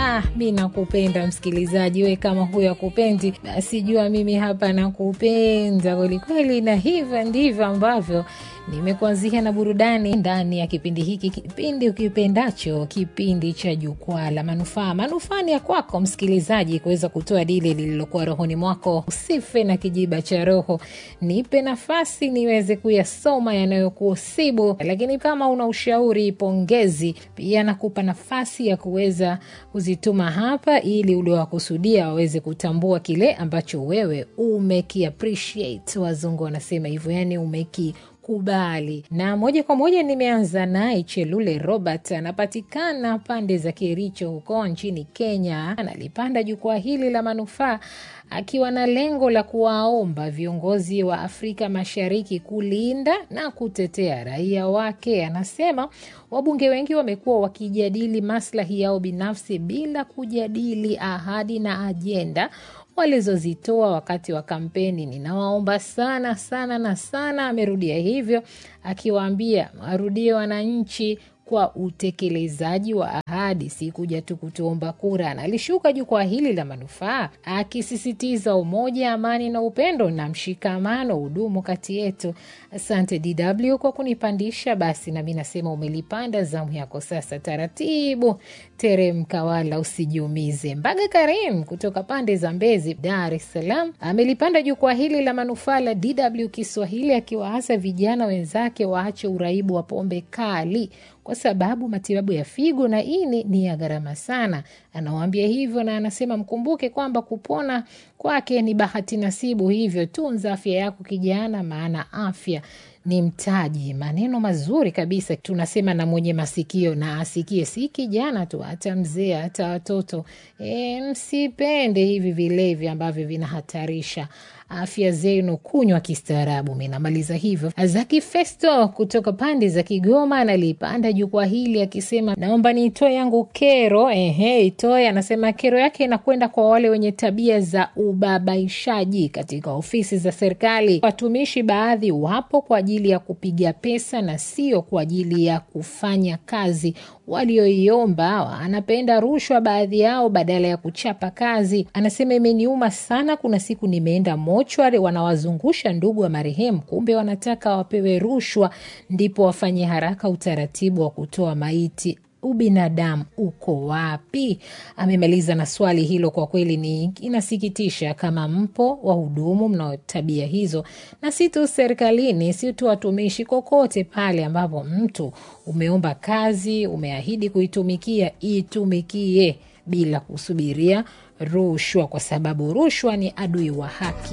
Ah, mi nakupenda msikilizaji, we kama huyo akupendi, basi jua mimi hapa nakupenda kwelikweli, na hivyo ndivyo ambavyo nimekuanzia na burudani ndani ya kipindi hiki, kipindi ukipendacho, kipindi cha Jukwaa la Manufaa. Manufaa ni ya kwako msikilizaji, kuweza kutoa dile lililokuwa rohoni mwako. Usife na kijiba cha roho, nipe nafasi niweze kuyasoma yanayokusibu. Lakini kama una ushauri, pongezi, pia nakupa nafasi ya kuweza kuzituma hapa, ili uliowakusudia waweze kutambua kile ambacho wewe umekiappreciate. Wazungu wanasema hivyo, yani umeki kubali na moja kwa moja nimeanza naye Chelule Robert, anapatikana pande za Kericho huko nchini Kenya. Analipanda jukwaa hili la manufaa akiwa na lengo la kuwaomba viongozi wa Afrika Mashariki kulinda na kutetea raia wake. Anasema wabunge wengi wamekuwa wakijadili maslahi yao binafsi bila kujadili ahadi na ajenda walizozitoa wakati wa kampeni. Ninawaomba sana sana na sana, amerudia hivyo akiwaambia warudie wananchi kwa utekelezaji wa ahadi, si kuja tu kutuomba kura. Na alishuka jukwaa hili la manufaa akisisitiza umoja, amani na upendo na mshikamano hudumu kati yetu. Asante DW kwa kunipandisha. Basi nami nasema umelipanda, zamu yako sasa. Taratibu teremka, wala usijiumize. Mbaga Karim kutoka pande za Mbezi, Dar es Salaam, amelipanda jukwaa hili la manufaa la DW Kiswahili akiwaasa vijana wenzake waache uraibu wa pombe kali kwa sababu matibabu ya figo na ini ni ya gharama sana. Anawaambia hivyo na anasema mkumbuke kwamba kupona kwake ni bahati nasibu, hivyo tunza afya yako kijana, maana afya ni mtaji. Maneno mazuri kabisa, tunasema na mwenye masikio na asikie, si kijana tu, hata mzee, hata watoto. E, msipende hivi vilevi ambavyo vinahatarisha afya zenu, kunywa kistaarabu. Mi namaliza hivyo. Zaki Festo kutoka pande za Kigoma analipanda jukwaa hili akisema, naomba niitoe yangu kero. Ehe, itoe. Anasema kero yake inakwenda kwa wale wenye tabia za ubabaishaji katika ofisi za serikali. Watumishi baadhi wapo kwa ajili ya kupiga pesa na sio kwa ajili ya kufanya kazi walioiomba. Anapenda rushwa baadhi yao badala ya kuchapa kazi. Anasema imeniuma sana, kuna siku nimeenda mochwari, wanawazungusha ndugu wa marehemu, kumbe wanataka wapewe rushwa ndipo wafanye haraka utaratibu wa kutoa maiti. Ubinadamu uko wapi? Amemaliza na swali hilo. Kwa kweli ni inasikitisha kama mpo wahudumu mnao tabia hizo, na si tu serikalini, si tu watumishi, kokote pale ambapo mtu umeomba kazi, umeahidi kuitumikia, itumikie bila kusubiria rushwa, kwa sababu rushwa ni adui wa haki.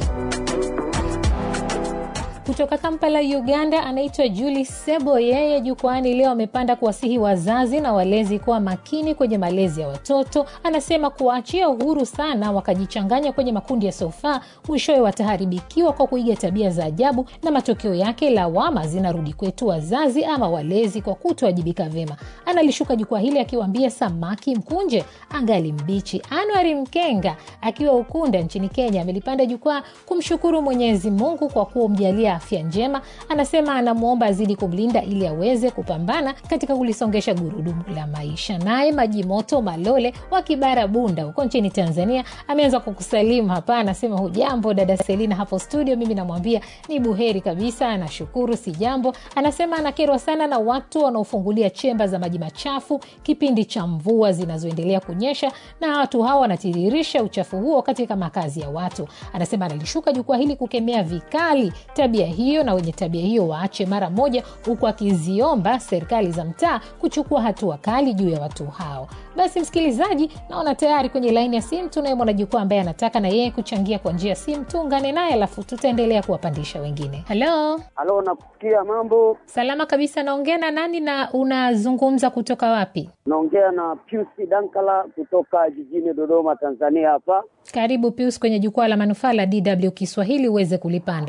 Kutoka Kampala, Uganda, anaitwa Juli Sebo. Yeye jukwani leo amepanda kuwasihi wazazi na walezi kuwa makini kwenye malezi ya watoto. Anasema kuwaachia uhuru sana wakajichanganya kwenye makundi ya sofa, mwishowe wataharibikiwa kwa kuiga tabia za ajabu, na matokeo yake lawama zinarudi kwetu wazazi ama walezi kwa kutowajibika vyema. Analishuka jukwaa hili akiwaambia samaki mkunje angali mbichi. Anwari Mkenga akiwa Ukunda nchini Kenya amelipanda jukwaa kumshukuru Mwenyezi Mungu kwa kumjalia afya njema. Anasema anamwomba azidi kumlinda ili aweze kupambana katika kulisongesha gurudumu la maisha. Naye Maji Moto Malole wa Kibara Bunda huko nchini Tanzania ameanza kukusalimu hapa, anasema hujambo dada Selina hapo studio. Mimi namwambia ni buheri kabisa, anashukuru si jambo. Anasema anakerwa sana na watu wanaofungulia chemba za maji machafu kipindi cha mvua zinazoendelea kunyesha, na watu hawa wanatiririsha uchafu huo katika makazi ya watu. Anasema analishuka jukwaa hili kukemea vikali tabia hiyo na wenye tabia hiyo waache mara moja, huku akiziomba serikali za mtaa kuchukua hatua kali juu ya watu hao. Basi msikilizaji, naona tayari kwenye laini ya simu tunaye mwanajukwaa ambaye anataka na yeye kuchangia kwa njia ya simu. Tuungane naye alafu tutaendelea kuwapandisha wengine. Halo, halo, nakusikia. Mambo salama kabisa. Naongea na nani na unazungumza kutoka wapi? Naongea na Pius Dankala kutoka jijini Dodoma, Tanzania. Hapa karibu Pius kwenye jukwaa la manufaa la DW Kiswahili uweze kulipanda.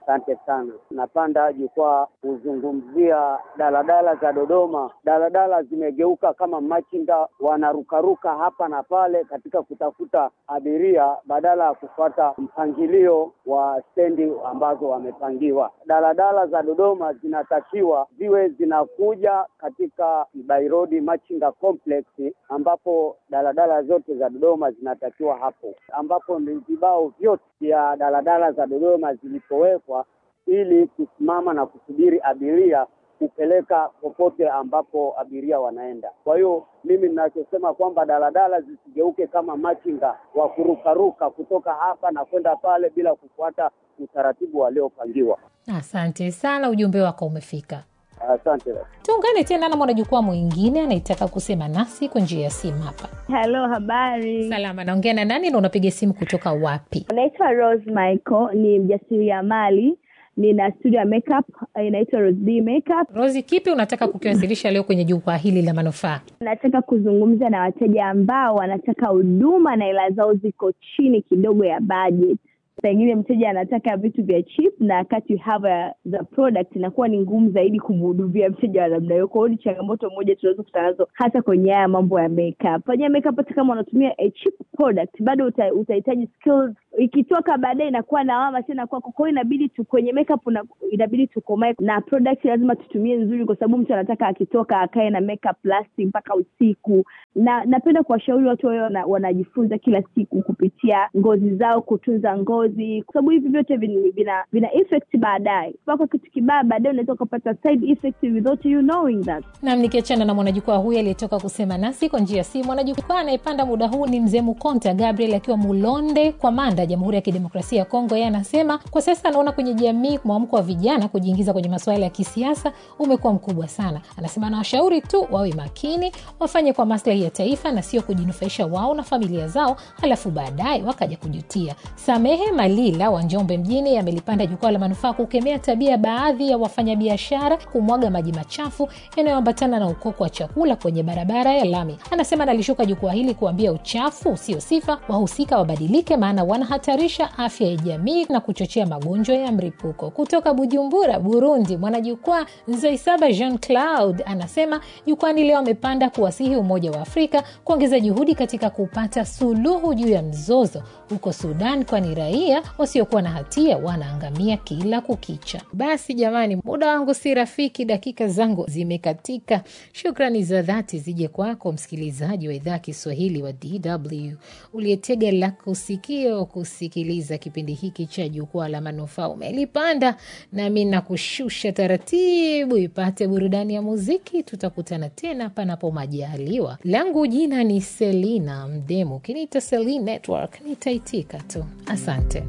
Asante sana. Napanda jukwaa kuzungumzia daladala za Dodoma. Daladala zimegeuka kama machinga, wanarukaruka hapa na pale katika kutafuta abiria badala ya kufuata mpangilio wa stendi ambazo wamepangiwa. Daladala za Dodoma zinatakiwa ziwe zinakuja katika By Road Machinga Complex, ambapo daladala zote za Dodoma zinatakiwa hapo, ambapo ni vibao vyote vya daladala za Dodoma zilipowekwa ili kusimama na kusubiri abiria kupeleka popote ambapo abiria wanaenda. Kwa hiyo mimi ninachosema kwamba daladala zisigeuke kama machinga wa kurukaruka kutoka hapa na kwenda pale bila kufuata utaratibu waliopangiwa. Asante sana, ujumbe wako umefika. Asante. Tuungane tena na mwanajukwaa mwingine anayetaka kusema nasi kwa njia ya simu hapa. Halo, habari. Salama, naongea na nani na unapiga simu kutoka wapi? Naitwa Rose Michael, ni mjasiriamali, nina studio ya makeup inaitwa Rose B Makeup. Rosi, kipi unataka kukiwasilisha leo kwenye jukwaa hili la manufaa? Nataka kuzungumza na wateja ambao wanataka huduma na hela zao ziko chini kidogo ya budget. Pengine mteja anataka vitu vya cheap na wakati you have a, the product inakuwa ni ngumu zaidi kumhudumia mteja wa namna hiyo. Kwa hiyo ni changamoto moja tunaweza kukutana nazo hata kwenye haya mambo ya makeup. Kwenye makeup, hata kama unatumia a cheap product, bado uta, utahitaji skills. Ikitoka baadaye inakuwa lawama tena kwako. Kwa hiyo inabidi tu kwenye makeup una, inabidi tukomae na product lazima tutumie nzuri, kwa sababu mtu anataka akitoka akae na makeup lasting mpaka usiku. Na napenda kuwashauri watu wao wana, wanajifunza kila siku kupitia ngozi zao, kutunza ngozi, kwa sababu hivi vyote vina, vina, vina effect baadaye. Mpaka kitu kibaya baadaye unaweza ukapata side effect without you knowing that. Nam, nikiachana na mwanajukwaa huyu aliyetoka kusema nasi kwa njia ya simu, mwanajukwaa anayepanda muda huu ni mzee Mukonta Gabriel akiwa Mulonde kwa Manda, Jamhuri ya Kidemokrasia ya Kongo. Yeye anasema kwa sasa anaona kwenye jamii mwamko wa vijana kujiingiza kwenye masuala ya kisiasa umekuwa mkubwa sana. Anasema anawashauri tu wawe makini, wafanye kwa maslahi ya taifa na sio kujinufaisha wao na familia zao, halafu baadaye wakaja kujutia. Samehe Malila wa Njombe mjini amelipanda jukwaa la manufaa kukemea tabia ya baadhi ya wafanyabiashara kumwaga maji machafu yanayoambatana na ukoko wa chakula kwenye barabara ya lami. Anasema nalishuka jukwaa hili kuambia uchafu usio sifa, wahusika wabadilike, maana wanahatarisha afya ya jamii na kuchochea magonjwa ya mripuko. Kutoka Bujumbura, Burundi, mwanajukwaa Nzoisaba Jean Claude anasema jukwani leo amepanda kuwasihi Umoja wa Afrika kuongeza juhudi katika kupata suluhu juu ya mzozo huko Sudan, kwani raia wasiokuwa na hatia wanaangamia kila kukicha. Basi jamani, muda wangu si rafiki, dakika zangu zimekatika. Shukrani za dhati zije kwako msikilizaji wa idhaa Kiswahili wa DW uliyetega lako sikio kusikiliza kipindi hiki cha Jukwaa la Manufaa. Umelipanda nami nakushusha taratibu, ipate burudani ya muziki. Tutakutana tena panapo majaliwa. Langu jina ni Selina Mdemu, kiniita Selina Network nitaitika tu. Asante.